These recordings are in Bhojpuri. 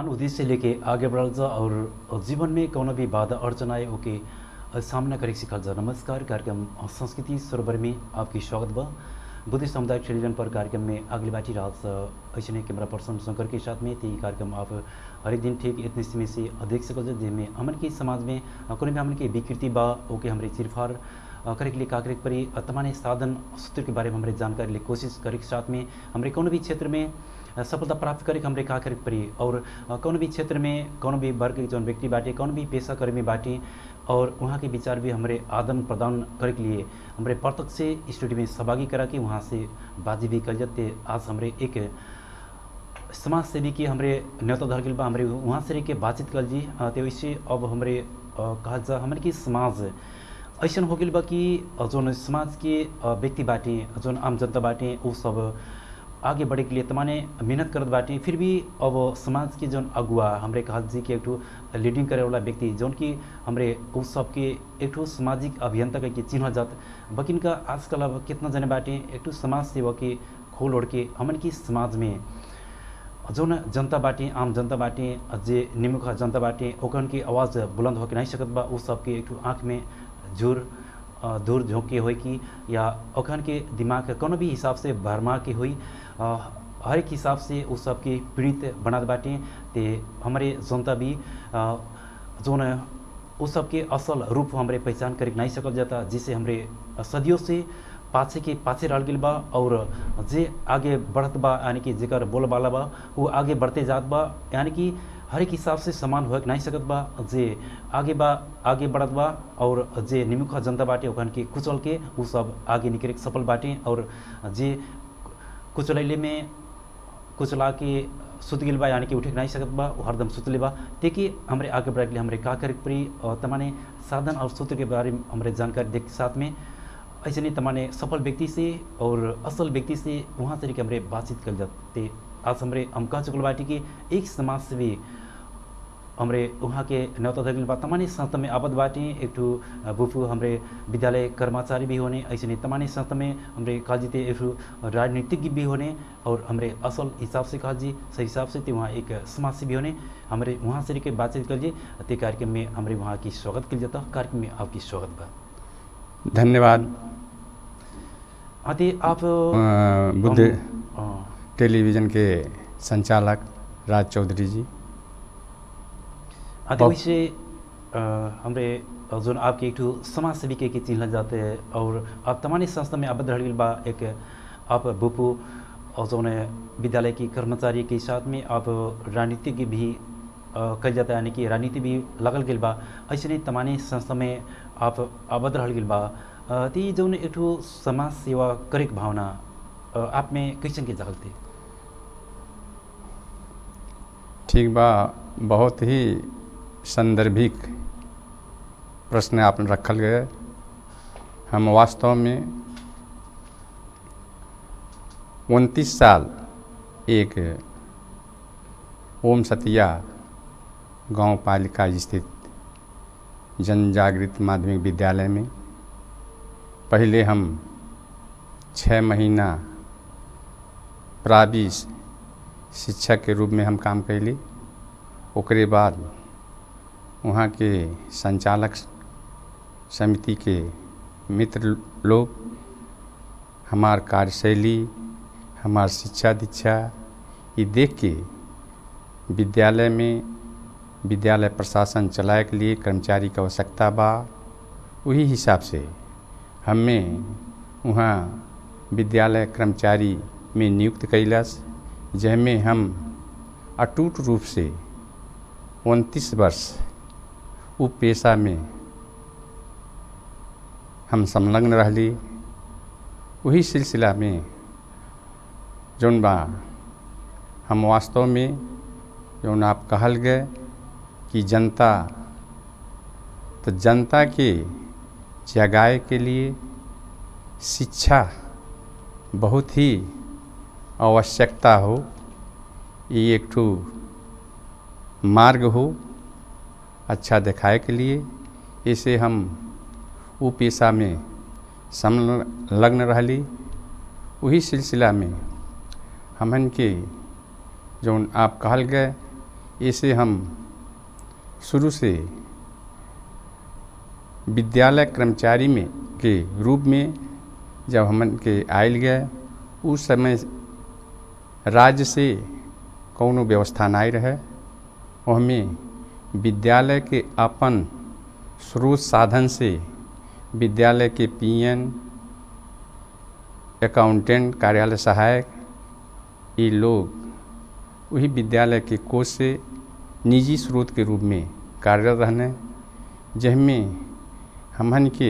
मान उद्देश्य लेके आगे बढ़ल जा और जीवन में कौनो भी बाधा अड़चन आए ओके सामना करे सिखल जा नमस्कार कार्यक्रम संस्कृति सरोवर में आपकी स्वागत बा बुद्धि सामुदायिक टेलीविजन पर कार्यक्रम में अगली बाटी रात ऐसे कैमरा पर्सन शंकर के साथ में ती कार्यक्रम आप हरेक दिन ठीक इतने समय से देख सकल जा जिसमें हमन के समाज में कोनो भी हमन के विकृति बा ओके हमरे चिरफार करे के लिए का करे परी तमाने साधन सूत्र के बारे में हमारे जानकारी लिए कोशिश करे के साथ में हमारे कोनो भी क्षेत्र में सफलता प्राप्त करे हमरे का करे परी और कौन भी क्षेत्र में कौन भी वर्ग के जौन व्यक्ति बाटे कौन भी पेशा कर्मी बाटे और वहाँ के विचार भी हमारे आदान प्रदान करे के लिए हमारे प्रत्यक्ष से स्टूडियो में सहभागी करा के वहाँ से बाजी भी कर जाते आज हमारे एक समाज सेवी के हमारे न्योता धर गल बा हमारे वहाँ से रह के बातचीत कर जी तो वैसे अब हमारे कहा जा हमारे की समाज ऐसा हो गल बा कि जौन समाज के व्यक्ति बाटे जौन आम जनता बाटे वो सब आगे बढ़े के लिए तमाने मेहनत करत बाटे फिर भी अब समाज के जौन अगुआ हमरे कहल जी के एक लीडिंग करे वाला व्यक्ति जौन कि हमरे उस सब के एक सामाजिक अभियंता के चिन्ह जात बकिन का आजकल अब कितना जने बाटे एक समाज सेवा के खोल ओढ़ के हमन की समाज में जौन जनता बाटे आम जनता बाटे जे निमुख जनता बाटे ओकन की आवाज़ बुलंद होके नहीं सकत बा उस सबके एक आँख में झूर दूर झोंके हो कि या ओखन के दिमाग कोनो भी हिसाब से भरमा के हुई हर एक हिसाब से उस सबके पीड़ित बनात बाटे ते हमारे जनता भी जोन उस सबके असल रूप हमारे पहचान कर नहीं सकल जाता जिससे हमारे सदियों से पाछे के पाछे रह गल बा और जे आगे बढ़त बा यानी कि जेकर बोल वाला बा वो आगे बढ़ते जात बा यानी कि हर एक हिसाब से समान हो नहीं सकत बा जे आगे बा आगे बढ़त बा और जे निमुख जनता बाटे ओखन के कुचल के वो सब आगे निकले सफल बाटे और जे कुचलैले में कुचला के सुत गिल बा यानी कि उठे नहीं सकत बा वो हरदम सुतले बा तेकि हमारे आगे बढ़े के लिए हमारे का करे पड़ी और तमाने साधन और सूत्र के बारे में हमारे जानकारी देख साथ में ऐसे नहीं तमाने सफल व्यक्ति से और असल व्यक्ति से वहाँ से हमारे बातचीत कर जाते आज हमारे हम कह चुकल बाटी कि एक समाज से भी हमरे वहाँ के न्योता धगिल बा तमानी संस्था में आबद बाटे एक ठू बुफू हमरे विद्यालय कर्मचारी भी होने ऐसे नहीं तमानी संस्था में हमरे कहा जीते एक राजनीतिज्ञ भी होने और हमरे असल हिसाब से कहा जी सही हिसाब से वहाँ एक समाज से भी होने हमारे वहाँ से के बातचीत कर ते कार्यक्रम में हमारे वहाँ की स्वागत कर जाता कार्यक्रम में आपकी स्वागत बा धन्यवाद आते आप बुद्ध टेलीविज़न के संचालक राज चौधरी जी आते वैसे हमरे जो आपके एक समाज सेवी के चिन्ह जाते हैं और आप तमानी संस्था में आबद्ध रह बा एक आप बुपू और जो विद्यालय की कर्मचारी के साथ में आप राजनीतिक भी कल जाता है यानी कि राजनीति भी लगल गल बा ऐसे नहीं तमानी संस्था में आप आबद्ध रह गल बा ती जो एक समाज सेवा करे भावना आप में कैसन के जगल थे ठीक बा बहुत ही संदर्भिक प्रश्न आपने रखल गए हम वास्तव में उनतीस साल एक ओम सतिया गांव पालिका स्थित जन जागृत माध्यमिक विद्यालय में पहले हम छः महीना प्रावि शिक्षक के रूप में हम काम कैली ओकरे बाद वहाँ के संचालक समिति के मित्र लोग हमार कार्यशैली हमार शिक्षा दीक्षा ये देख के विद्यालय में विद्यालय प्रशासन चलाए के लिए कर्मचारी की आवश्यकता बा वही हिसाब से हमें वहाँ विद्यालय कर्मचारी में नियुक्त कैलस जैमें हम अटूट रूप से उनतीस वर्ष उ पेशा में हम संलग्न रहली वही सिलसिला में जौन बा हम वास्तव में जौन आप कहल गए कि जनता तो जनता के जगाए के लिए शिक्षा बहुत ही आवश्यकता हो ये एक ठो मार्ग हो अच्छा दिखाए के लिए इसे हम वो पेशा में संलग्न रहली वही सिलसिला में हमन के जौन आप कहल गए ऐसे हम शुरू से विद्यालय कर्मचारी में के रूप में जब हमन के आयल गए उस समय राज्य से कौनो व्यवस्था नहीं रहे हमें विद्यालय के अपन स्रोत साधन से विद्यालय के पीएन अकाउंटेंट कार्यालय सहायक ये लोग वही विद्यालय के कोष से निजी स्रोत के रूप में कार्यरत रहने जिसमें हमन के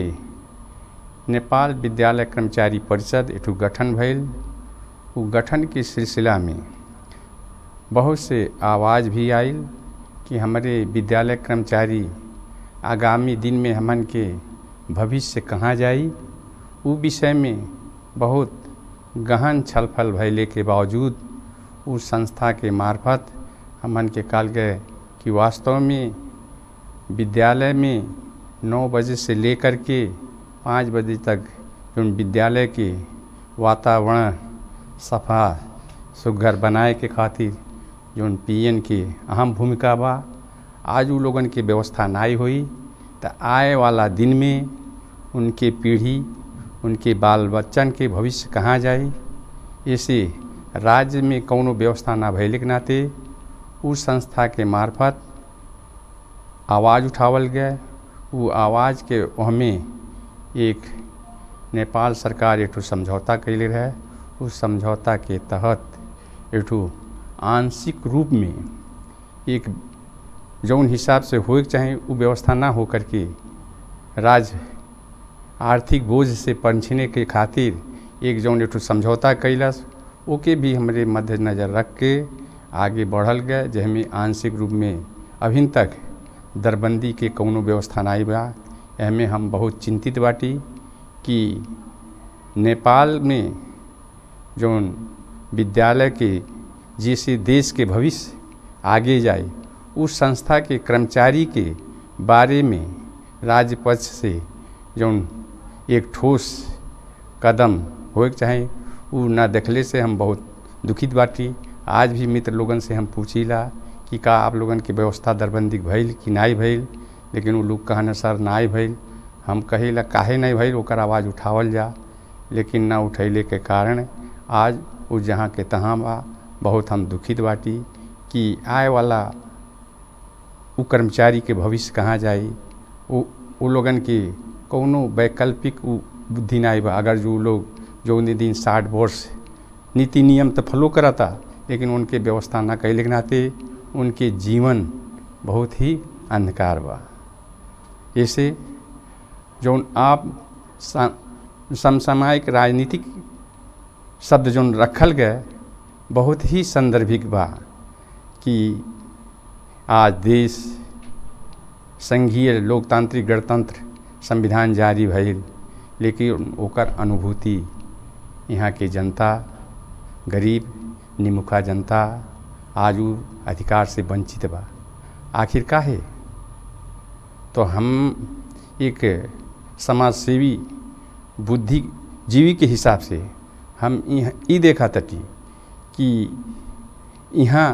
नेपाल विद्यालय कर्मचारी परिषद एक गठन भइल उ गठन के सिलसिला में बहुत से आवाज़ भी आयल कि हमारे विद्यालय कर्मचारी आगामी दिन में हमन के भविष्य कहाँ जाई उ विषय में बहुत गहन छलफल भैले के बावजूद उस संस्था के मार्फत हमन के काल गए कि वास्तव में विद्यालय में नौ बजे से लेकर के पाँच बजे तक जो विद्यालय के वातावरण सफा सुघर बनाए के खातिर जो पीएन के अहम भूमिका बा आज उ लोगन के व्यवस्था नाई हुई तो आए वाला दिन में उनके पीढ़ी उनके बाल बच्चन के भविष्य कहाँ जाई ऐसे राज्य में कौनो व्यवस्था ना भैले के नाते उस संस्था के मार्फत आवाज़ उठावल गया वो आवाज़ के हमें एक नेपाल सरकार एक समझौता कैले रहे उस समझौता के तहत एक आंशिक रूप में एक जौन हिसाब से होए चाहे वो व्यवस्था ना हो करके राज्य आर्थिक बोझ से पंछने के खातिर एक जौन एक समझौता कैलस ओके भी हमारे मद्देनज़र रख के आगे बढ़ल गए जहमें आंशिक रूप में अभी तक दरबंदी के कौनो व्यवस्था नहीं बा एहमें हम बहुत चिंतित बाटी कि नेपाल में जौन विद्यालय के जैसे देश के भविष्य आगे जाए उस संस्था के कर्मचारी के बारे में राज्य पक्ष से जौन एक ठोस कदम हो चाहे वो ना देखले से हम बहुत दुखित बाटी आज भी मित्र लोगन से हम पूछीला कि का आप लोगन के व्यवस्था दरबंदी भइल कि नहीं भइल लेकिन वो लोग कहने सर नहीं भइल हम कहेला काहे नहीं भइल ओकर आवाज़ उठावल जा लेकिन ना उठैले के कारण आज वो जहाँ के तहाँ बा बहुत हम दुखित बाटी कि आए वाला वो कर्मचारी के भविष्य कहाँ जाई वो वो लोगन के कौनो वैकल्पिक बुद्धि नहीं बा अगर जो लोग जो दिन साठ वर्ष नीति नियम तो फॉलो कराता लेकिन उनके व्यवस्था ना कैले के नाते उनके जीवन बहुत ही अंधकार बा ऐसे जो आप समसामयिक राजनीतिक शब्द जो रखल गए बहुत ही संदर्भिक बा कि आज देश संघीय लोकतांत्रिक गणतंत्र संविधान जारी भइल लेकिन ओकर अनुभूति यहाँ के जनता गरीब निमुखा जनता आज उ अधिकार से वंचित बा आखिर का है तो हम एक समाज सेवी बुद्धिजीवी के हिसाब से हम ये देखा तटी कि यहाँ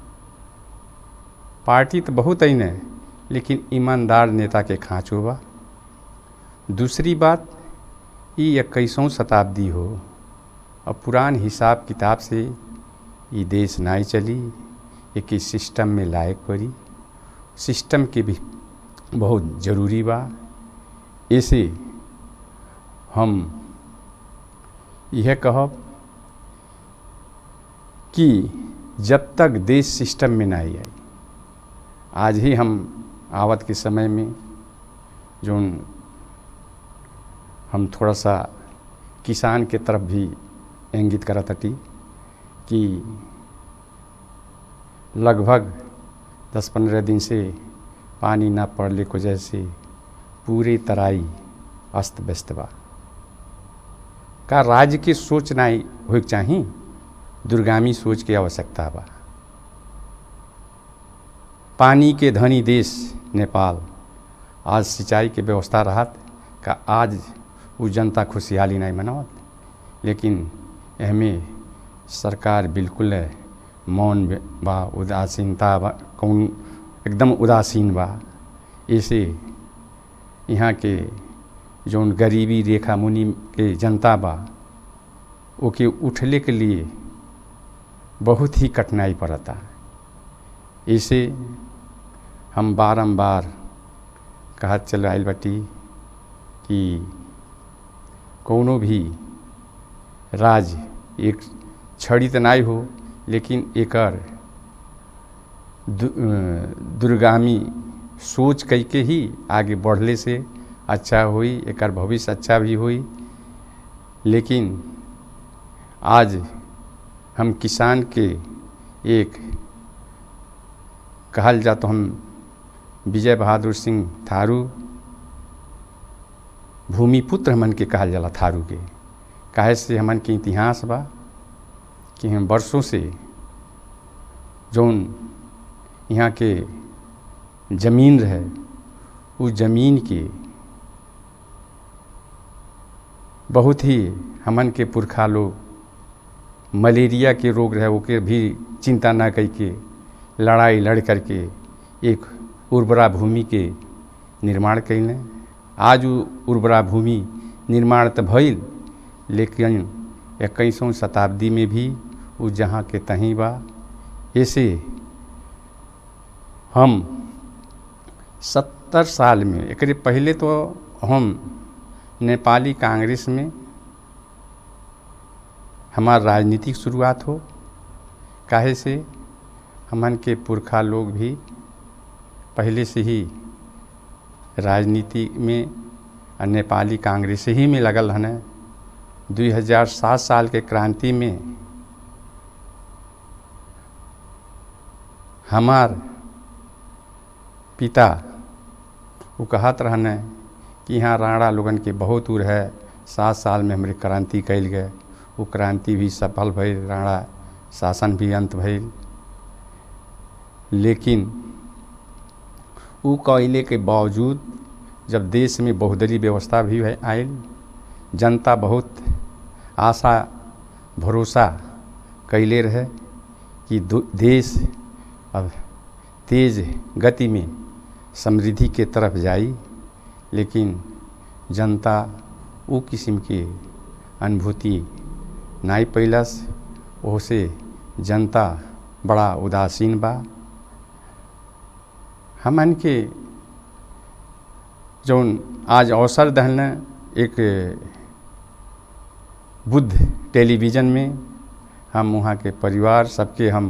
पार्टी तो बहुत ही न लेकिन ईमानदार नेता के खाँचो बा दूसरी बात ये इक्कीसों शताब्दी हो और पुरान हिसाब किताब से ये देश नहीं चली एक सिस्टम में लायक पड़ी सिस्टम के भी बहुत ज़रूरी बा ऐसे हम यह कहब कि जब तक देश सिस्टम में नहीं आई आज ही हम आवत के समय में जो हम थोड़ा सा किसान के तरफ भी इंगित करत हटी कि लगभग दस पंद्रह दिन से पानी ना पड़ने की वजह से पूरे तराई अस्त व्यस्त बा का राज्य की सोच नहीं हो चाहिए दुर्गामी सोच की आवश्यकता बा पानी के धनी देश नेपाल आज सिंचाई के व्यवस्था रहत का आज वो जनता खुशहाली नहीं मनावत लेकिन एहमें सरकार बिल्कुल मौन बा उदासीनता कौन एकदम उदासीन बा ऐसे यहाँ के जौन गरीबी रेखा मुनि के जनता बा ओके उठले के लिए बहुत ही कठिनाई पड़ता ऐसे हम बारंबार कहत चल आयल बाटी कि कौनो भी राज एक छड़ी तो नहीं हो लेकिन एकर दु, दुर्गामी सोच कई के ही आगे बढ़ले से अच्छा हुई एकर भविष्य अच्छा भी हुई लेकिन आज हम किसान के एक कहल जा तो हम विजय बहादुर सिंह थारू भूमिपुत्र हमन के कहल जाला थारू के काहे से हमन के इतिहास बा कि हम वर्षों से जौन यहाँ के जमीन रहे उस जमीन के बहुत ही हमन के पुरखा लोग मलेरिया के रोग रहे ओके भी चिंता ना कई के लड़ाई लड़ करके एक उर्वरा भूमि के निर्माण कैले आज उ उर्वरा भूमि निर्माण तो भइल लेकिन इक्कीसवीं शताब्दी में भी उ जहाँ के तहीं बा ऐसे हम सत्तर साल में एक पहले तो हम नेपाली कांग्रेस में हमार राजनीतिक शुरुआत हो काहे से हमन के पुरखा लोग भी पहले से ही राजनीति में और नेपाली कांग्रेस ही में लगल हन 2007 साल के क्रांति में हमार पिता वो कहत रहने कि यहाँ राणा लोगन के बहुत उर है सात साल में हमारे क्रांति कैल गए वो क्रांति भी सफल भइल राणा शासन भी अंत भइल लेकिन वो कैले के बावजूद जब देश में बहुदलीय व्यवस्था भी आयल जनता बहुत आशा भरोसा कैले रहे कि देश अब तेज गति में समृद्धि के तरफ जाई लेकिन जनता वो किस्म के अनुभूति नाई पैलस ओसे जनता बड़ा उदासीन बा हमन के जौन आज अवसर दहल एक बुद्ध टेलीविज़न में हम वहाँ के परिवार सबके हम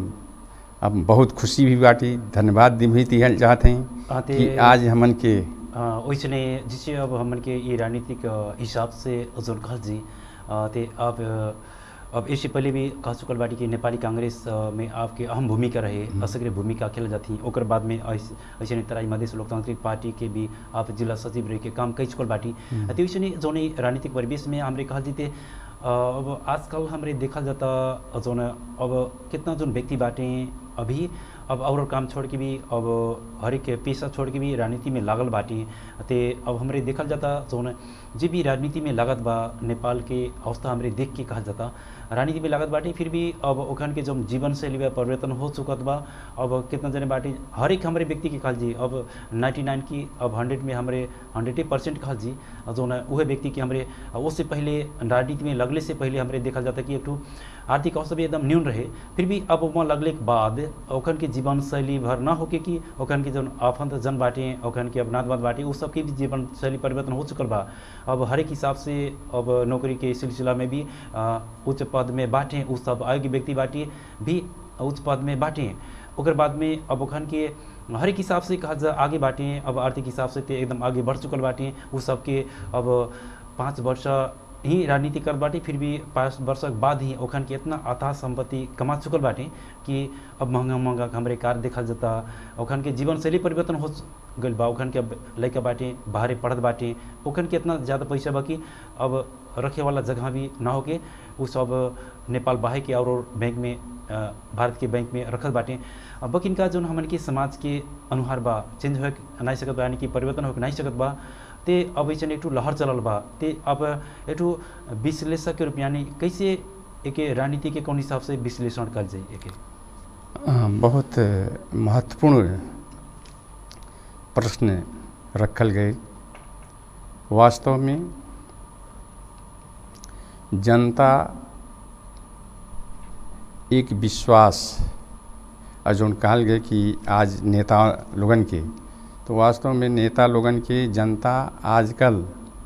अब बहुत खुशी भी बाटी धन्यवाद दी चाहते हैं कि आज हमन के वैसने जिससे अब हमन के ये राजनीतिक हिसाब से जोन खल जी ते अब अब इससे पहले भी कह चुकल बाटी कि नेपाली कांग्रेस में आपके अहम भूमिका रहे असक्रिय भूमिका खेल जाती ओकर बाद में ऐसे तराई मधेश लोकतांत्रिक पार्टी के भी आप जिला सचिव रह के काम कई चुकल बाटी तो वैसे जौन राजनीतिक परिवेश में हमारे कहल जीते अब आजकल हमारे देखल जाता जौन अब कितना जोन व्यक्ति बाटे अभी अब और काम छोड़ के भी अब हरेक पेशा छोड़ के भी राजनीति में लागल बाटी ते अब हमारे देखल जाता जौन जे भी राजनीति में लागत बा नेपाल के अवस्था हमारे देख के कहल जाता राजनीति में लागत बाटी फिर भी अब ओखन के जो जीवन शैली में परिवर्तन हो चुकत बा अब कितना जने बाटी हर एक हमारे व्यक्ति के कहल जी अब 99 की अब 100 में हमारे हंड्रेड परसेंट कहल जी जो न वह व्यक्ति की हमारे उससे पहले राजनीति में लगले से पहले हमारे देखल जाता कि एक आर्थिक अवस्था भी एकदम न्यून रहे फिर भी अब वहाँ लगले के बाद ओखन के जीवन शैली भर न होके कि ओखन के जो आफंत जन बाटे ओखन के अपनादवाद बाटे उस सबके भी जीवन शैली परिवर्तन हो चुकल बा अब हर एक हिसाब से अब नौकरी के सिलसिला में भी उच्च पद में बाटे उस सब आयोग्य व्यक्ति बाटे भी उच्च पद में बाटे ओकर बाद में अब ओखन के हर एक हिसाब से कहा जा आगे बाटे अब आर्थिक हिसाब से एकदम आगे बढ़ चुकल बाटे उ सबके अब पाँच वर्ष ही राजनीति कर बाटे फिर भी पाँच वर्ष बाद ही ओखन के इतना अथाह संपत्ति कमा चुकल बाटे कि अब महंगा महंगा हमारे कार देखल जाता ओखन के जीवन शैली परिवर्तन हो गल बा ओखन के लड़का बाटे बाहरे पढ़त बाटे ओखन के इतना ज़्यादा पैसा बा कि अब रखे वाला जगह भी ना होके उ सब नेपाल बाहे के और बैंक में भारत के बैंक में रखल बाटे बकिन का जो हमन के समाज के अनुहार बा चेंज हो नहीं सकत बा यानी कि परिवर्तन हो नहीं सकत बा ते अब ऐसे एक लहर चलल बा ते अब एक विश्लेषक के रूप यानी कैसे एक राजनीति के कौन हिसाब से विश्लेषण कर जाए एक अ, बहुत महत्वपूर्ण प्रश्न रखल गए वास्तव में जनता एक विश्वास और जौन कहल गए कि आज नेता लोगन के तो वास्तव में नेता लोगन के जनता आजकल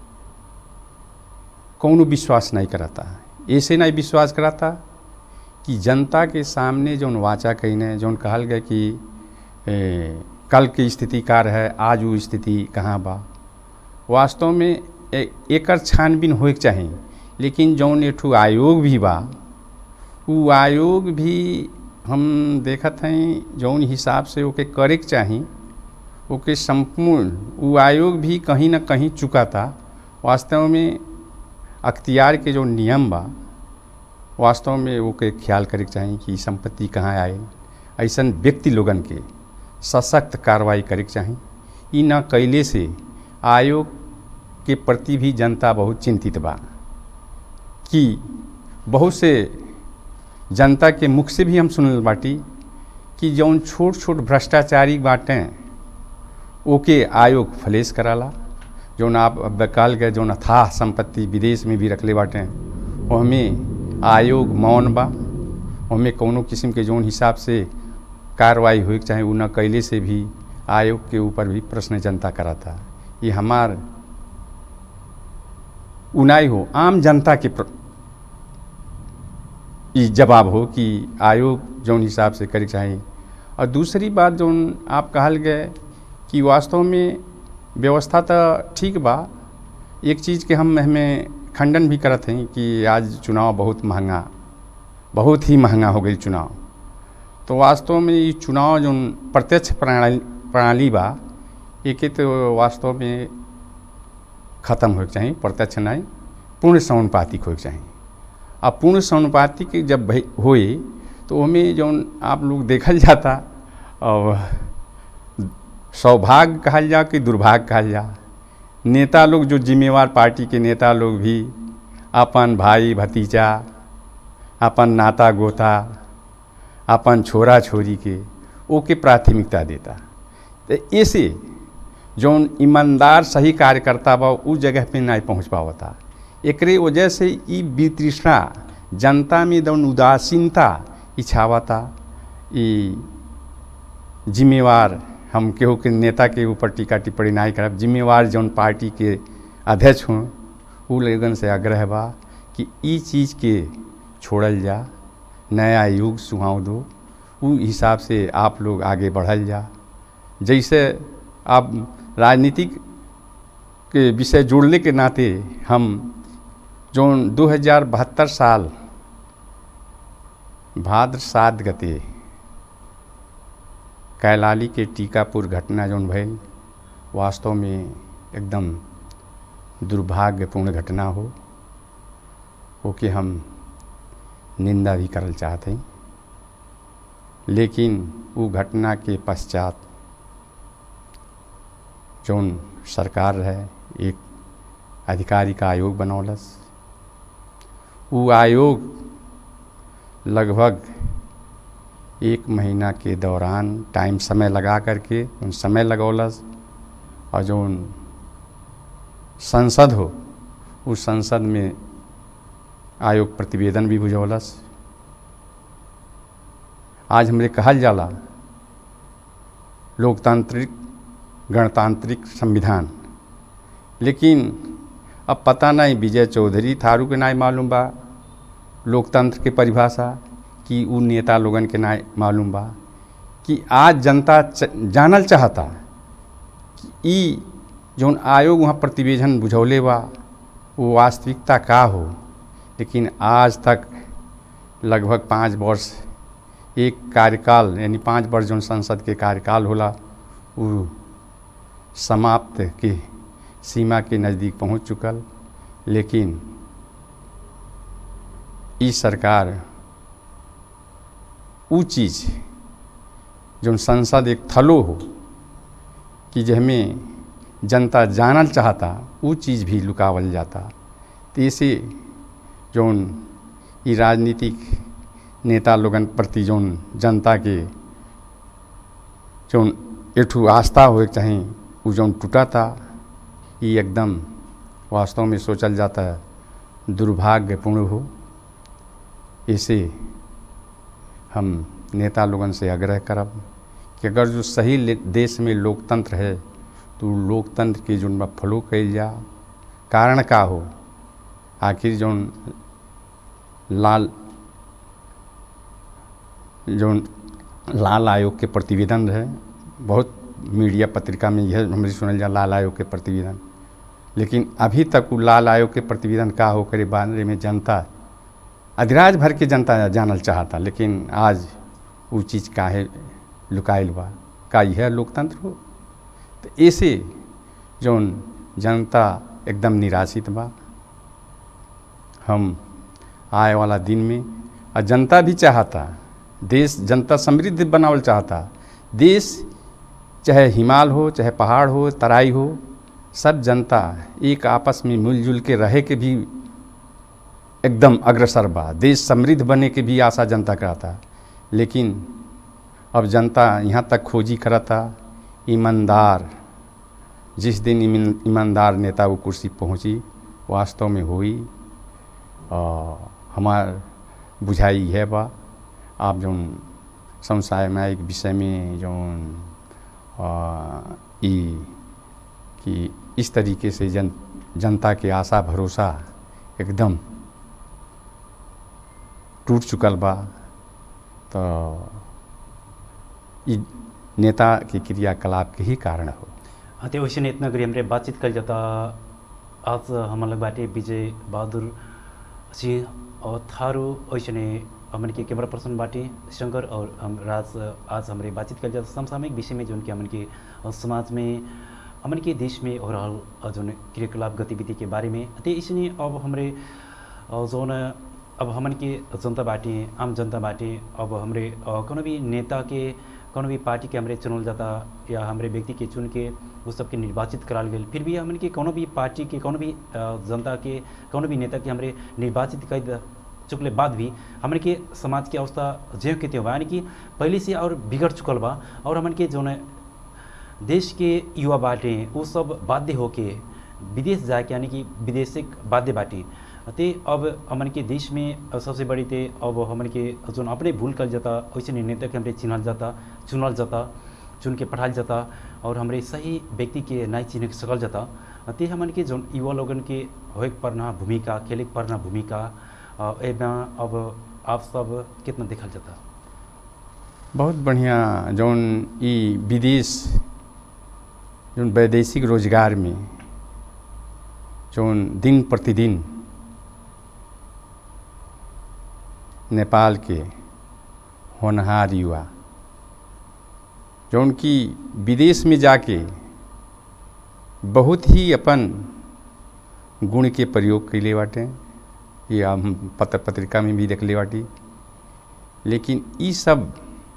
कौनो विश्वास नहीं कराता ऐसे नहीं विश्वास कराता कि जनता के सामने जौन वाचा कहीने जौन कहल गए कि ए, कल की स्थिति का रहे आज वो स्थिति कहाँ बा वास्तव में ए- एकर छानबीन होए के चाही लेकिन जौन एठू आयोग भी बा उ आयोग भी हम देखत हैं जौन हिसाब से ओके करे के चाही ओके संपूर्ण उ आयोग भी कहीं ना कहीं चुका था वास्तव में अख्तियार के जो नियम बा वास्तव में ओके ख्याल करे के चाही कि संपत्ति कहाँ आए ऐसन व्यक्ति लोगन के सशक्त कार्रवाई करे के चाही ई न कैले से आयोग के प्रति भी जनता बहुत चिंतित बा कि बहुत से जनता के मुख से भी हम सुनल बाटी कि जौन छोट छोट भ्रष्टाचारी बाटें ओके आयोग फलेस कराला जौन आप अब काल गए जौन अथाह संपत्ति विदेश में भी रखले बाटें वो हमें आयोग मौन बा हमें कौनो किस्म के जौन हिसाब से कार्रवाई हुई चाहे उ न कैले से भी आयोग के ऊपर भी प्रश्न जनता करा था ये हमार उनाई हो आम जनता के प्र... ई जवाब हो कि आयोग जौन हिसाब से करे के चाही और दूसरी बात जौन आप कहल गए कि वास्तव में व्यवस्था तो ठीक बा एक चीज़ के हम हमें खंडन भी करत हैं कि आज चुनाव बहुत महंगा बहुत ही महंगा हो गई चुनाव तो वास्तव में ये चुनाव जो प्रत्यक्ष प्रणाली प्रणाली बा एके तो वास्तव में ख़त्म होके चाहिए प्रत्यक्ष नहीं पूर्ण समानुपातिक होके चाहिए अब पूर्ण समानुपातिक जब भई होए तो हमें जौन आप लोग देखल जाता और सौभाग्य कहल जा कि दुर्भाग्य कहल जा नेता लोग जो जिम्मेवार पार्टी के नेता लोग भी अपन भाई भतीजा अपन नाता गोता अपन छोरा छोरी के ओके प्राथमिकता देता तो ऐसे जौन ईमानदार सही कार्यकर्ता बा उस जगह पे नहीं पहुंच पावता एकरे वजह से ई वितृष्णा जनता में जौन उदासीनता इच्छावता ई जिम्मेवार हम केहू के नेता के ऊपर टीका टिप्पणी नहीं करब जिम्मेवार जौन पार्टी के अध्यक्ष हों उ लोगन से आग्रह बा कि ई चीज़ के छोड़ल जा नया युग सुहाव दो उ हिसाब से आप लोग आगे बढ़ल जा जैसे आप राजनीतिक के विषय जोड़ने के नाते हम जौन दो हजार बहत्तर साल भाद्र सात गते कैलाली के टीकापुर घटना जौन भइल वास्तव में एकदम दुर्भाग्यपूर्ण घटना हो ओके हम निंदा भी करल चाहते हैं लेकिन वो घटना के पश्चात जौन सरकार रहे एक अधिकारी का आयोग बनौलस वो आयोग लगभग एक महीना के दौरान टाइम समय लगा करके उन समय लगौलस और जो उन संसद हो उस संसद में आयोग प्रतिवेदन भी बुझौलस आज हमरे कहल जाला लोकतांत्रिक गणतांत्रिक संविधान लेकिन अब पता नहीं विजय चौधरी थारू के नाय मालूम बा लोकतंत्र के परिभाषा कि उ नेता लोगन के नाय मालूम बा कि आज जनता च, जानल चाहता कि ई जौन आयोग वहाँ प्रतिवेदन बुझौले बा वो वास्तविकता का हो लेकिन आज तक लगभग पाँच वर्ष एक कार्यकाल यानी पाँच वर्ष जौन संसद के कार्यकाल होला वो समाप्त के सीमा के नज़दीक पहुंच चुकल लेकिन ई सरकार उ चीज़ जौन संसद एक थलो हो कि जहमें जनता जानल चाहता वो चीज़ भी लुकावल जाता तो ऐसे जौन ई राजनीतिक नेता लोगन प्रति जौन जनता के जौन एठू आस्था होए के चाही उ जौन टूटा था ये एकदम वास्तव में सोचल जाता है दुर्भाग्यपूर्ण हो इसे हम नेता लोगन से आग्रह करब कि अगर जो सही ले- देश में लोकतंत्र है तो उ लोकतंत्र के जौन बा फॉलो कइल जा कारण का हो आखिर जौन लाल जौन लाल आयोग के प्रतिवेदन रहे बहुत मीडिया पत्रिका में यह हमरे सुनल जा लाल आयोग के प्रतिवेदन लेकिन अभी तक वो लाल आयोग के प्रतिवेदन का हो करे बारे में जनता अधिराज भर के जनता जानल चाहता लेकिन आज वो चीज़ काहे लुकाइल बा का यह लोकतंत्र हो तो ऐसे जौन जनता एकदम निराशित बा हम आए वाला दिन में और जनता भी चाहता देश जनता समृद्ध बनावल चाहता देश चाहे हिमाल हो चाहे पहाड़ हो तराई हो सब जनता एक आपस में मिलजुल के रहे के भी एकदम अग्रसर बा देश समृद्ध बने के भी आशा जनता कराता लेकिन अब जनता यहाँ तक खोजी करता ईमानदार जिस दिन ईमान- ईमानदार नेता वो कुर्सी पहुँची वास्तव में हुई और हमार बुझाई है बा आप जौन समसामयिक विषय में जौन आ, ई कि इस तरीके से जन जनता के आशा भरोसा एकदम टूट चुकल बा तो ई नेता के क्रियाकलाप के ही कारण हो हाँ, तो वैसे इतना करी हमरे बातचीत कर जाता आज हम लग बाटे विजय बहादुर सिंह और थारू वैसे हमन के कैमरा पर्सन बाटे शंकर और हम राज आज हमारे बातचीत कर जाता समसामयिक विषय में जो कि हमन के अ, समाज में हमन के देश में हो रहा जो क्रियाकलाप गतिविधि के बारे में तो इसने अब हमारे अ, जौन अब हमन के जनता बाटे आम जनता बाटे अब हमरे अ, कोनो भी नेता के कोनो भी पार्टी के हमरे चुनल जाता या हमरे व्यक्ति के चुन के उस सबके निर्वाचित कराल गेल फिर भी हमन के कोनो भी पार्टी के कोनो भी अ, जनता के कोनो भी नेता के हमरे निर्वाचित कर द- चुकले बाद भी हमन के समाज के अवस्था ज्यों के त्यों बा यानी कि पहले से और बिगड़ चुकल बा और हमन के जौन देश के युवा बाटे वो सब बाध्य होके विदेश जाके यानी कि विदेशिक बाध्य बाटे ते अब हमन के देश में सबसे बड़ी ते अब हमन के जोन अपने भूल कर जाता वैसे नेता के हमरे चिन्हल जाता चुनल जाता चुन के पठाल जाता और हमरे सही व्यक्ति के नहीं चिन्ह सकल जाता ते हमन के जोन युवा लोगन के होए के परना भूमिका खेले के परना भूमिका अ, एमे अब आप सब कितना देखल जाता बहुत बढ़िया जौन ई विदेश जौन वैदेशिक रोजगार में जौन दिन प्रतिदिन नेपाल के होनहार युवा जौन कि विदेश में जाके बहुत ही अपन गुण के प्रयोग कैले बाटे ये हम पत्र पत्रिका में भी देखले बाटी लेकिन ई सब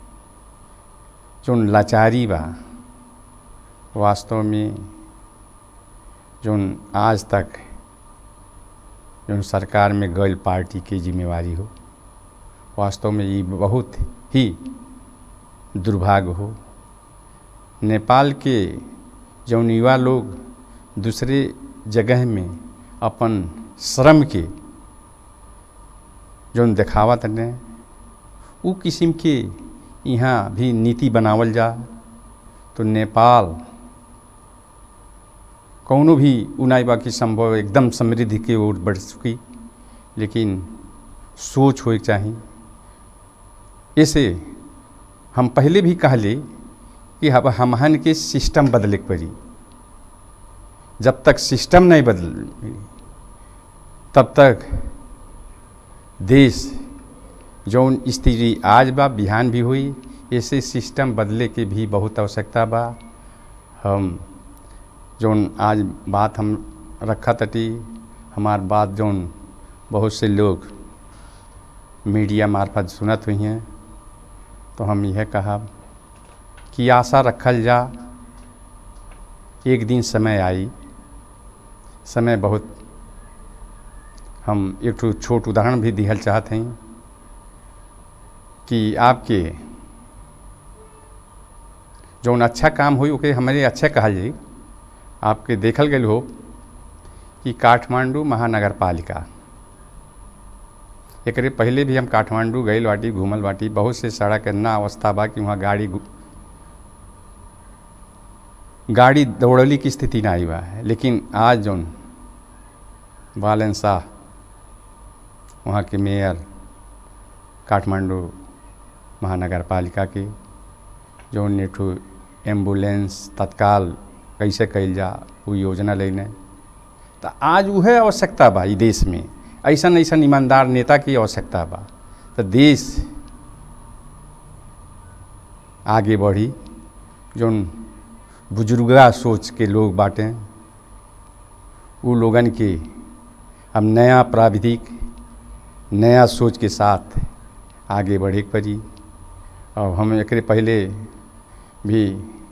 जौन लाचारी बा वास्तव में जौन आज तक जौन सरकार में गैल पार्टी के जिम्मेवारी हो वास्तव में ये बहुत ही दुर्भाग्य हो नेपाल के जौन युवा लोग दूसरे जगह में अपन श्रम के जौन देखावत ने उ किस्म के यहाँ भी नीति बनावल जा तो नेपाल कौनो भी उनाई बाकी संभव एकदम समृद्धि की ओर बढ़ चुकी लेकिन सोच होए के चाही ऐसे हम पहले भी कहले कि अब हमहन के सिस्टम बदले के पड़ी जब तक सिस्टम नहीं बदल तब तक देश जौन स्थिति आज बा बिहान भी हुई ऐसे सिस्टम बदले के भी बहुत आवश्यकता बा हम जौन आज बात हम रखा तटी हमार बात जौन बहुत से लोग मीडिया मार्फत सुनत हुई हैं तो हम यह कहा कि आशा रखल जा एक दिन समय आई समय बहुत हम एक ठो छोट उदाहरण भी दिहल चाहत हैं कि आपके जौन अच्छा काम हुई ओके हमारे अच्छा कहल जाई आपके देखल गए हो कि काठमांडू महानगर पालिका एकरे पहले भी हम काठमांडू गए बाटी घूमल बाटी बहुत से सड़क ना अवस्था बा कि वहाँ गाड़ी गु- गाड़ी दौड़ली की स्थिति ना आई बा लेकिन आज जौन बालन शाह वहाँ के मेयर काठमांडू महानगर पालिका के जौन नेठू एम्बुलेंस तत्काल कैसे कइल जा वो योजना लेने तो आज उहे आवश्यकता बा ई देश में ऐसन ऐसन ईमानदार नेता की आवश्यकता बा तो देश आगे बढ़ी जौन बुजुर्गा सोच के लोग बाटे उ लोगन के हम नया प्राविधिक नया सोच के साथ आगे बढ़े के पड़ी और हम एकरे पहले भी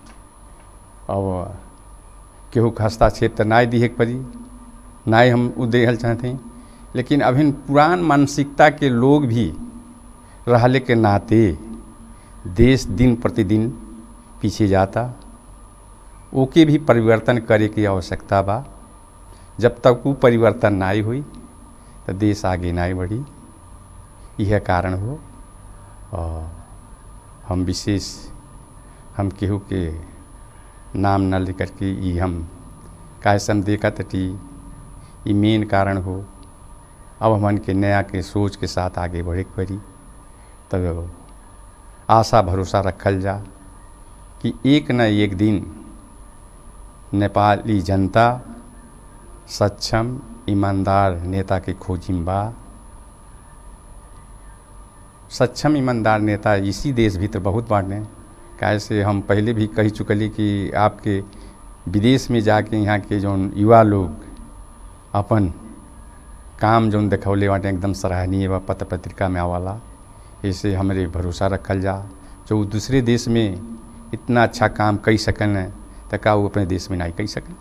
अब केहू के हस्तक्षेप तो नाय दिहे के पड़ी नाय हम उ देहल चाहते हैं लेकिन अभी पुरान मानसिकता के लोग भी रहले के नाते देश दिन प्रतिदिन पीछे जाता ओके भी परिवर्तन करे की आवश्यकता बा जब तक वो परिवर्तन नाई हुई तो देश आगे नाई बढ़ी यह कारण हो और हम विशेष हम केहू के नाम न लेकर के ई हम कैसे हम देखा तटी ई मेन कारण हो अब हमन के नया के सोच के साथ आगे बढ़े के पड़ी तब आशा भरोसा रखल जा कि एक न एक दिन नेपाली जनता सक्षम ईमानदार नेता के खोजी में बा सक्षम ईमानदार नेता इसी देश भीतर बहुत बांटे कैसे हम पहले भी कही चुकली कि आपके विदेश में जाके यहाँ के जौन युवा लोग अपन काम जौन देखौले बाटे एकदम सराहनीय बा पत्र पत्रिका में आवाला ऐसे हमरे भरोसा रखल जा जो उ दूसरे देश में इतना अच्छा काम कई सकन तो का वो अपने देश में नहीं कई सकन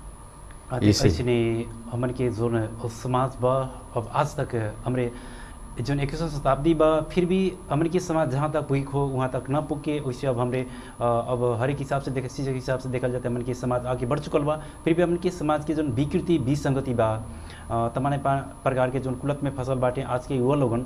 आते ऐसे। ऐसने हमन के जोन समाज बा अब आज तक हमरे जोन इक्कीसवीं शताब्दी बा फिर भी हमन के समाज जहाँ तक पुग हो वहाँ तक न पुग के वैसे अब हमरे अ, अब हर एक हिसाब से देखे चीज़ के हिसाब से देखल जाता है हमन के समाज आगे बढ़ चुकल बा फिर भी हमन के समाज के जोन विकृति विसंगति बा अ, तमाने पा- प्रकार के जोन कुलत में फसल बाटे आज के युवा लोगन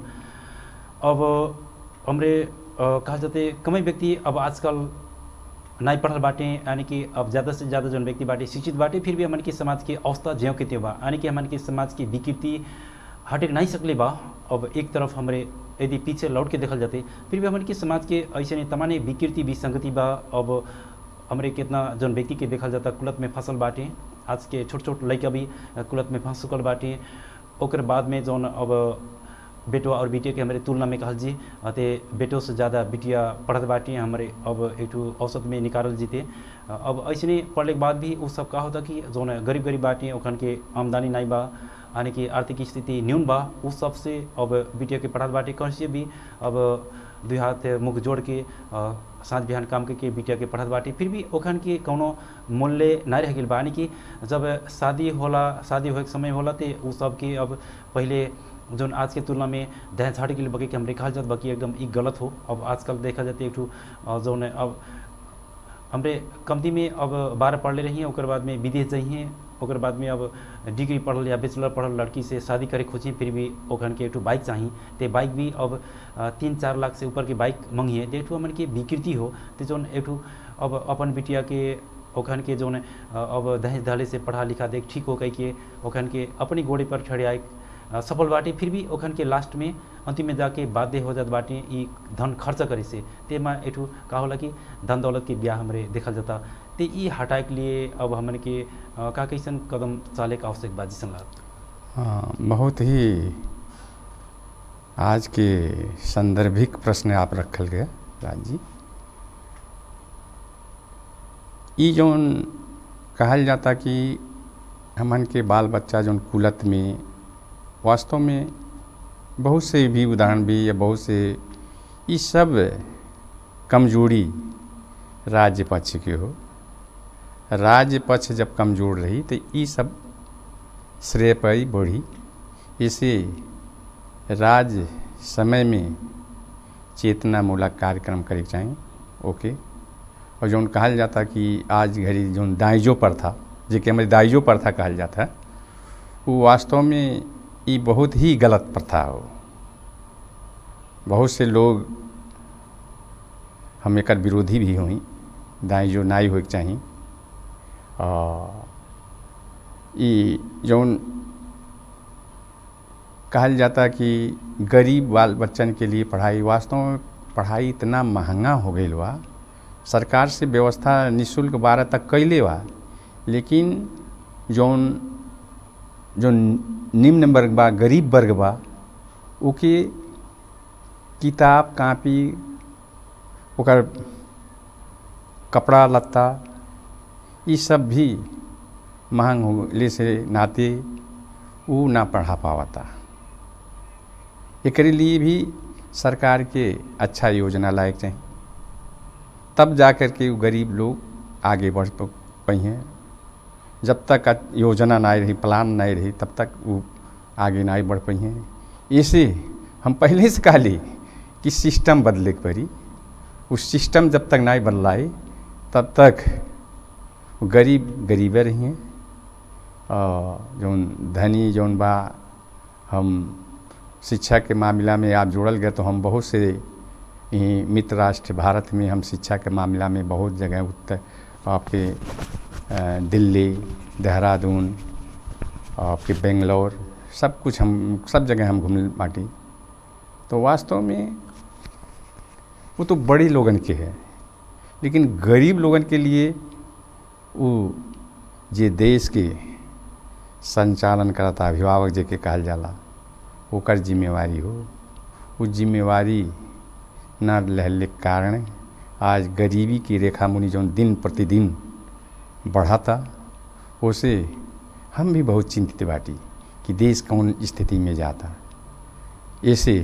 अब हमरे अ, कहल जाते कमै व्यक्ति अब आजकल नहीं पढ़ल बाटे यानी कि अब ज़्यादा से ज़्यादा जौन व्यक्ति बाटे शिक्षित बाटे फिर भी हमन के समाज के अवस्था ज्यों के त्यों बा यानी कि हमन के समाज की विकृति हटे नहीं सकले बा अब एक तरफ हमरे यदि पीछे लौट के देखल जाते फिर भी हमन के समाज के ऐसे नहीं तमाने विकृति विसंगति बा अब हमरे कितना जौन व्यक्ति के देखल जाता कुलत में फसल बाटे आज के छोट छोट लड़का भी कुलत में फंस चुकल बाटे ओकर बाद में जौन अब बेटो और बिटिया के हमारे तुलना में कहल जी अते बेटो से ज़्यादा बिटिया पढ़त बाटी हमारे अब एक ठो औसत में निकालल जीते अब ऐसे पढ़ले के बाद भी उ सब का होता कि जौन गरीब गरीब बाटी ओखन के आमदनी नहीं बा यानी कि आर्थिक स्थिति न्यून बा उस सब से अब बिटिया के पढ़त बाटी कैसे भी अब दुई हाथ मुख जोड़ के अ, साँझ बिहान काम करके बिटिया के पढ़त बाटी फिर भी ओखन के कौनो मूल्य नहीं रह गई बा यानी कि जब शादी होला शादी होए के समय होला ते उ सब के अब पहले जौन आज के तुलना में दहेज झाड़ी के लिए बगे कि हमरे कहल जात बाकी एकदम ई गलत हो अब आजकल देखा जाते एक ठो अ, जौन अब हमरे कमती में अब बारह पढ़ले रही ओकर बाद में विदेश जाइए ओकर बाद में अब डिग्री पढ़ल या बैचलर पढ़ल लड़की से शादी करे खोजी फिर भी ओखन के एक ठो बाइक चाहिए ते बाइक भी अब अ, तीन चार लाख से ऊपर के बाइक मंगिए तो एक ठो हमन के विकृति हो तो जौन एक ठो अब अपन बिटिया के ओखन के जौन अ, अब दहेज दहले से पढ़ा लिखा देख ठीक हो कह के ओखन के अपनी गोड़े पर खड़े आए अ, सफल बाटे फिर भी ओखन के लास्ट में अंतिम में जाके बाध्य हो जात बाटे ई धन खर्च करे से तेमा एठू का होला कि धन दौलत के ब्याह हमरे देखल जाता ते ई हटाए के लिए अब हमन के अ, का कैसन कदम चाले का आवश्यक बा जिसन लाग हाँ बहुत ही आज के संदर्भिक प्रश्न आप रखल गए राज जी ई जौन कहल जाता कि हमन के बाल बच्चा जौन कुलत में वास्तव में बहुत से भी उदाहरण भी या बहुत से ये सब कमजोरी राज्य पक्ष के हो राज्य पक्ष जब कमजोर रही तो ये सब श्रेय पर ही बढ़ी इसे राज्य समय में चेतनामूलक कार्यक्रम करे के चाही ओके और जौन कहल जाता कि आज घड़ी जौन दाइजो प्रथा जेके हमारे दाइजो प्रथा कहल जाता है वो वास्तव में ये बहुत ही गलत प्रथा हो बहुत से लोग हम एक विरोधी भी हुई दाइजो नाई होके चाही और ई जौन कहल जाता कि गरीब बाल बच्चन के लिए पढ़ाई वास्तव में पढ़ाई इतना महंगा हो गई बा सरकार से व्यवस्था निःशुल्क बारह तक कैले बा लेकिन जौन जो निम्न वर्ग बा गरीब वर्ग बा ओके किताब कापी ओकर कपड़ा लत्ता ये सब भी महंग होले से नाते वो ना पढ़ा पावता एकरे लिए भी सरकार के अच्छा योजना लायक चाहिए तब जा कर के वो गरीब लोग आगे बढ़ पाई हैं जब तक योजना नहीं रही प्लान नहीं रही तब तक वो आगे नहीं बढ़ पाई हैं ऐसे हम पहले से कहली कि सिस्टम बदले के पड़ी उस सिस्टम जब तक नहीं बदलाए तब तक गरीब गरीबे रही हैं जौन धनी जौन बा हम शिक्षा के मामला में आप जुड़ल गए तो हम बहुत से मित्र राष्ट्र भारत में हम शिक्षा के मामला में बहुत जगह उत्तर आपके दिल्ली देहरादून आपके बेंगलोर सब कुछ हम सब जगह हम घूम बाटी तो वास्तव में वो तो बड़े लोगन के है लेकिन गरीब लोगन के लिए वो जे देश के संचालन करता अभिभावक जे के कहल जाला ओकर जिम्मेवारी हो वो जिम्मेवारी न रहले के कारण आज गरीबी की रेखा मुनि जो दिन प्रतिदिन बढ़ाता उसे हम भी बहुत चिंतित बाटी कि देश कौन स्थिति में जाता ऐसे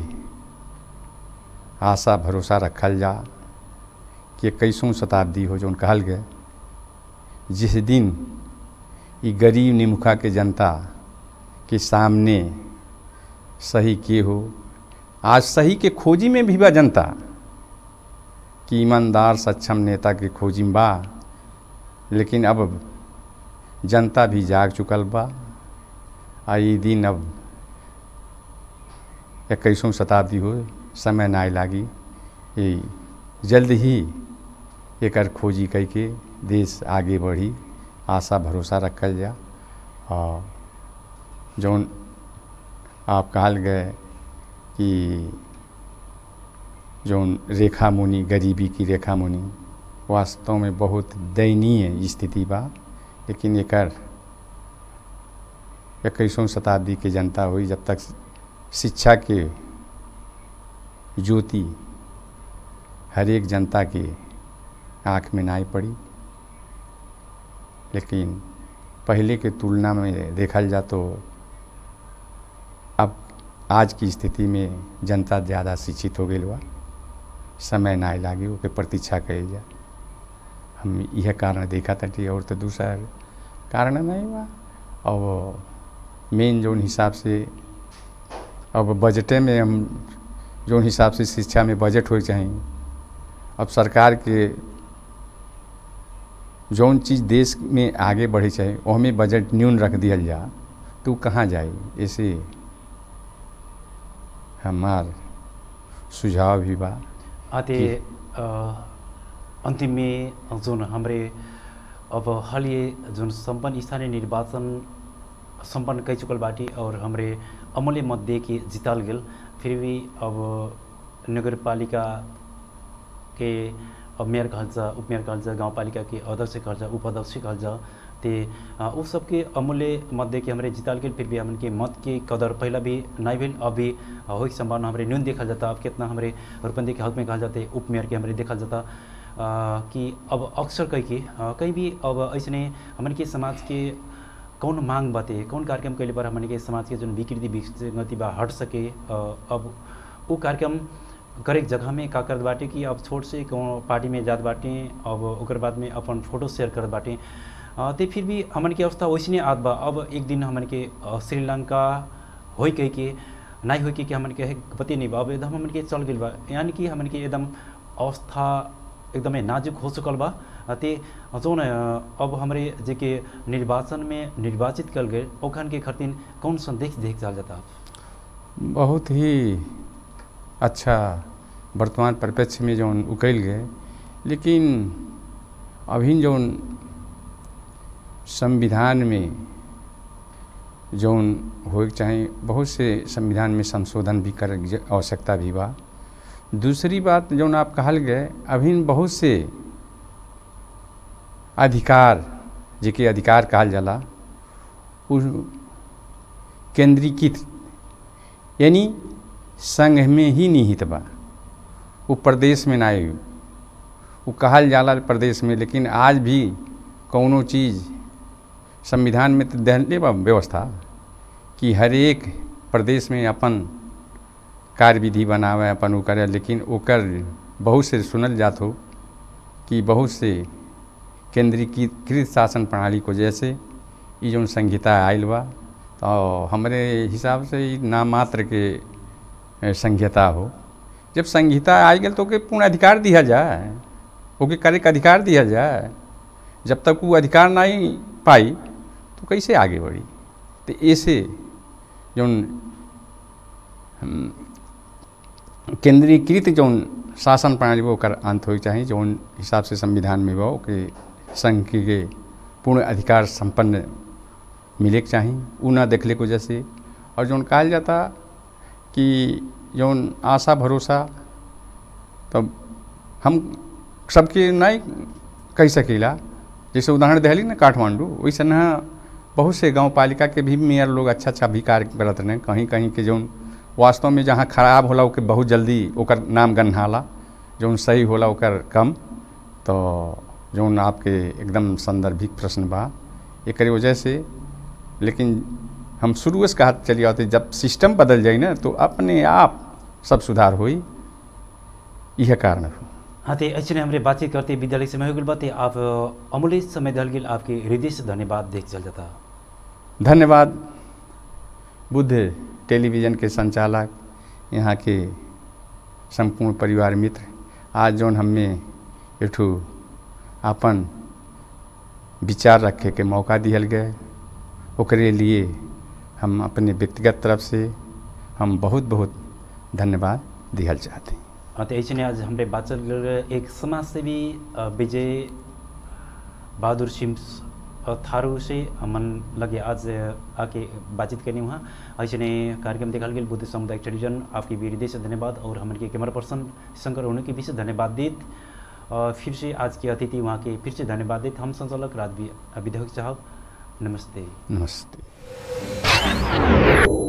आशा भरोसा रखल जा कि इक्कीसवीं शताब्दी हो जो कहल गए जिस दिन ये गरीब निमुखा के जनता के सामने सही के हो आज सही के खोजी में भी बा जनता कि ईमानदार सक्षम नेता के खोजी में बा लेकिन अब जनता भी जाग चुकल बा आ ये दिन अब इक्कीसवीं शताब्दी हो समय ना लागी ये जल्द ही एक खोजी कह के देश आगे बढ़ी आशा भरोसा रखल जा और जौन आप कहल गए कि जौन रेखा मुनि गरीबी की रेखा मुनि वास्तव में बहुत दयनीय स्थिति बा लेकिन एकर इक्कीसवीं शताब्दी के जनता हुई जब तक शिक्षा के ज्योति हर एक जनता के आँख में नाई पड़ी लेकिन पहले के तुलना में देखल जा तो अब आज की स्थिति में जनता ज़्यादा शिक्षित हो गई बा समय ना लागी ओके प्रतीक्षा कल जा हम यह कारण देखा था और तो दूसरा कारण नहीं बा अब मेन जो हिसाब से अब बजटे में हम जो हिसाब से शिक्षा में बजट हो चाहिए अब सरकार के जौन चीज़ देश में आगे बढ़े चाहे वहमें बजट न्यून रख दिया जा तो कहाँ जाए ऐसे हमार सुझाव भी बा आते अंतिम में जोन हमरे अब हाल ये जोन संपन्न स्थानीय निर्वाचन संपन्न कई चुकल बाटी और हमरे अमूल्य मत दे के जिताल गेल फिर भी अब नगर पालिका के अब मेयर कहल जा उप मेयर कहल जा गाँव पालिका के अध्यक्ष कहल जा उपाध्यक्ष कहल जा ते उ सबके अमूल्य मत दे के हमारे जिताल गेल फिर भी हमन के मत के कदर पहला भी नहीं भेल अभी हो संभावना हमारे न्यून देखा जाता अब कितना हमारे रुपंदी के हक में कहल जाते उप मेयर के हमारे देखा जाता आ, कि अब अक्सर कहीं की कहीं भी अब ऐसे हमन के समाज के कौन मांग बाते कौन कार्यक्रम कैले पर हमन के समाज के जो विकृति विसंगति बा हट सके अब वो कार्यक्रम करे जगह में का करत बाटे कि अब छोट से कौन पार्टी में जात बाटे अब ओकर बाद में अपन फोटो शेयर करत बाटे तो फिर भी हमन के अवस्था वैसने आत बा अब एक दिन हमन के श्रीलंका हो कह के नहीं हो कि, कि हमन के है पति नहीं बा अब एकदम हमन के चल गइल बा यानी कि हमन के एकदम अवस्था एकदमै नाजुक हो चुकल बा अ, ते जौन अ, अब हमरे जे के निर्वाचन में निर्वाचित कल गए ओखन के खरतीन कौन संदेश देख चल जाता बहुत ही अच्छा वर्तमान परिप्रेक्ष्य में जौन उकल गए लेकिन अभी जौन संविधान में जौन होइक चाहे बहुत से संविधान में संशोधन भी कर आवश्यकता भी बा दूसरी बात जौन आप कहल गए अभी बहुत से अधिकार जेके अधिकार कहल जाला उ केंद्रीकृत यानी संघ में ही निहित बा वो प्रदेश में ना वो कहल जाला प्रदेश में लेकिन आज भी कौनो चीज़ संविधान में तो दहले बा व्यवस्था कि हर एक प्रदेश में अपन कार्यविधि बनावे अपन वो करे लेकिन ओकर बहुत से सुनल जात हो कि बहुत से केंद्रीकृत शासन प्रणाली को जैसे ये जो संहिता आयल बा तो हमारे हिसाब से ई नाम मात्र के ए, संहिता हो जब संहिता आ गई तो ओके पूर्ण अधिकार दिया जाए ओके करे के अधिकार दिया जाए जब तक वो अधिकार नहीं पाई तो कैसे आगे बढ़ी तो ऐसे जौन हम, केंद्रीकृत जौन शासन प्रणाली बा ओकर अंत होइक चाही जौन हिसाब से संविधान में बा ओके संघ के पूर्ण अधिकार संपन्न मिले के चाही उ ना देखले को जैसे और जौन कहल जाता कि जौन आशा भरोसा तब हम सबके नहीं कह सकीला जैसे उदाहरण दहली ना काठमांडू वैसे ना बहुत से गांव पालिका के भी मेयर लोग अच्छा अच्छा भी कार्य करत रहे कहीं कहीं के जौन वास्तव में जहाँ खराब होला ओके बहुत जल्दी ओकर नाम गन्हाला जौन सही होला ओकर कम तो जौन आपके एकदम संदर्भिक प्रश्न बा एक वजह से लेकिन हम शुरू से कहा चली आते जब सिस्टम बदल जाए ना तो अपने आप सब सुधार होई यह कारण हो हाँ तो ऐसे हमरे बातचीत करते विद्यालय समय हो गल बात आप अमूल्य समय दल गेल आपके हृदय से धन्यवाद देख चल जाता धन्यवाद बुद्ध टेलीविज़न के संचालक यहाँ के संपूर्ण परिवार मित्र आज जौन हमें एठू अपन विचार रखे के मौका दिहल गए ओकरे लिए हम अपने व्यक्तिगत तरफ से हम बहुत बहुत धन्यवाद दिहल चाहते हैं हाँ तो ऐसे आज हमरे बातचीत कर रहे एक समाज सेवी अ, विजय बहादुर सिंह अ, थारू से मन लगे आज अ, आके बातचीत करनी वहाँ ऐसे कार्यक्रम देखा गेल बुद्ध सामुदायिक टेलीविजन आपके भी हृदय से धन्यवाद और हमारे के कैमरा पर्सन शंकर होने के भी से धन्यवाद देत अ, फिर से आज के अतिथि वहाँ के फिर से धन्यवाद देत हम संचालक राज विधायक साहब नमस्ते नमस्ते